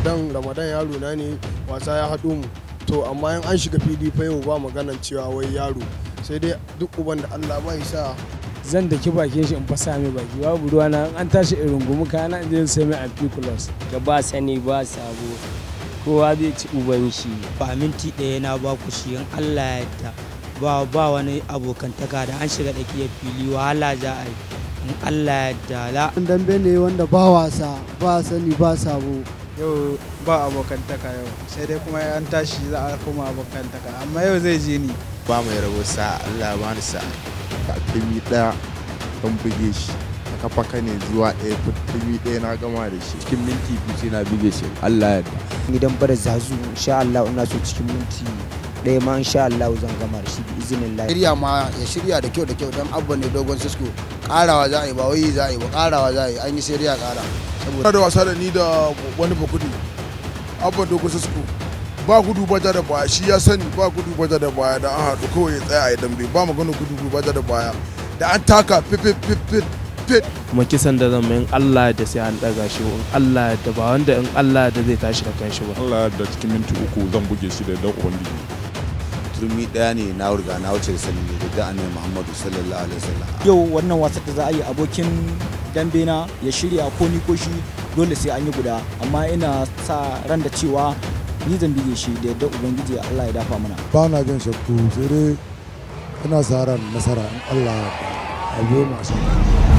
ramadan ramadan yaro na ne wasa ya haɗo mu to amma in an shiga fili fa yau ba maganan cewa wai yaro sai dai duk uban da allah bai sa zan daki bakin shi in fasa mai baki babu ruwa na an tashi irin gumu kana in je sai mai amphiculus ga ba sani ba sabo kowa zai ci uban shi ba minti ɗaya na ba ku shi in Allah ya yarda ba ba wani abokantaka da an shiga tsakiyar fili wahala za a yi in Allah ya yarda la dambe ne wanda ba wasa ba sani ba sabo yau ba abokantaka yau sai dai kuma an tashi za a koma abokantaka amma yau zai je ni ba mai rabo sa Allah ba ni sa kalmi daya don buge shi a kafa ne zuwa ɗaya kalmi ɗaya na gama da shi cikin minti biyu sai na buge shi Allah ya gidan bar zazu insha Allah ina so cikin minti ɗaya ma insha Allah zan gama da shi bi izinin Allah shirya ma ya shirya da kyau da kyau don abba ne dogon sisko karawa za a yi ba wai za a yi ba karawa za a yi an yi sai ya kara saboda da wasa da ni da wani bakudi abba dogon sisko ba gudu bata da baya shi ya sani ba gudu bata da baya da an haɗu kawai ya tsaya a yi dambe ba magana gudu bata da baya da an taka fit fit fit fit kuma kisan da zan in Allah da sai an daga shi in Allah da ba wanda in Allah da zai tashi da kanshi ba Allah da cikin minti uku zan buge shi da dan ubangiji turmi daya ne na riga na wuce da sani da da annabi Muhammadu sallallahu alaihi wasallam yau wannan wasan da za a yi abokin dambe na ya shirya ko ni ko shi dole sai an yi guda amma ina sa ran da cewa ni zan bige shi da yadda ubangiji Allah ya dafa mana ba na jin shakku sai dai ina sa ran nasara in Allah ya biyo mu a